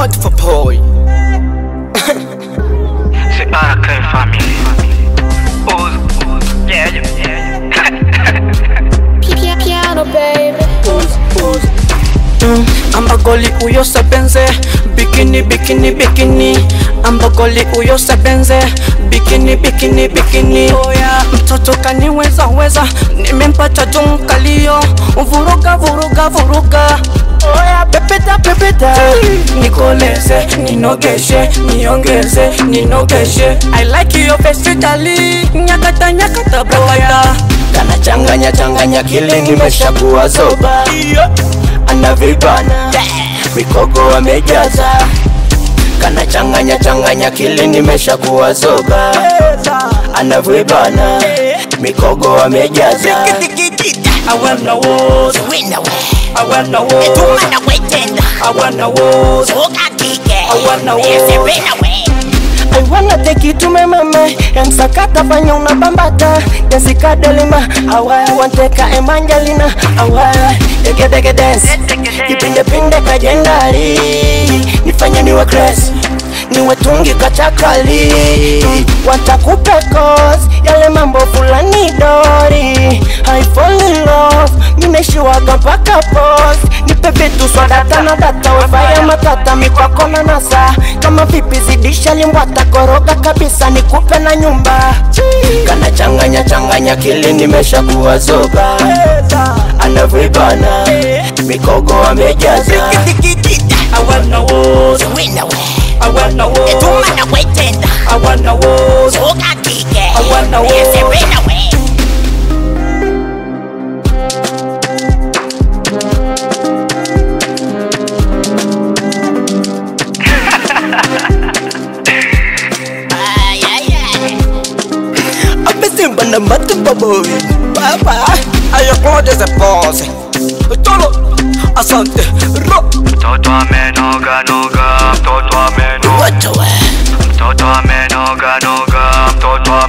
Mad for boy. C'est RK Family. Ose, ose, yeah, yeah, yeah. Piano baby. Mm, ambagoli uyo sebenze bikini bikini bikini ambagoli uyo sebenze bikini bikini bikini oya mtoto kaniweza weza nimempata jumkalio vuruga vuruga vuruga oya pepeta pepeta nikoleze ninogeshe niongeze ninogeshe i like your face tali nyakata nyakata boya kana changanya changanya kile nimeshakuwa zoba anavibana mikogo amejaza kana changanya changanya kile nimeshakuwa zoba anavibana mikogo amejaza I wanna walk, I wanna walk, I wanna walk, I wanna walk. I wanna take you to my mama Yang sakata fanya unabambata Jessica Delima Awa wanteka Evangelina Awa Dege dege dance Kipinde pinde kajendari Nifanye niwe crazy niwe tungi kachakali watakupe cause yale mambo fulani dori I fall in love nimeshiwaga mpaka pos nipe vitu swadata na data wefaya matata mikwako na nasa kama vipi zidisha limbwata koroga kabisa nikupe na nyumba kana changanya changanya kili nimeshakuwa zoba anavibana mikogo amejaza I wanna walk, I wanna walk, I wanna walk, I wanna walk. amesimba na matubaboy baba ayapoteze pose tolo asante ro Mtoto amenoga noga, mtoto amenoga, watowe mtoto amenoga noga, mtoto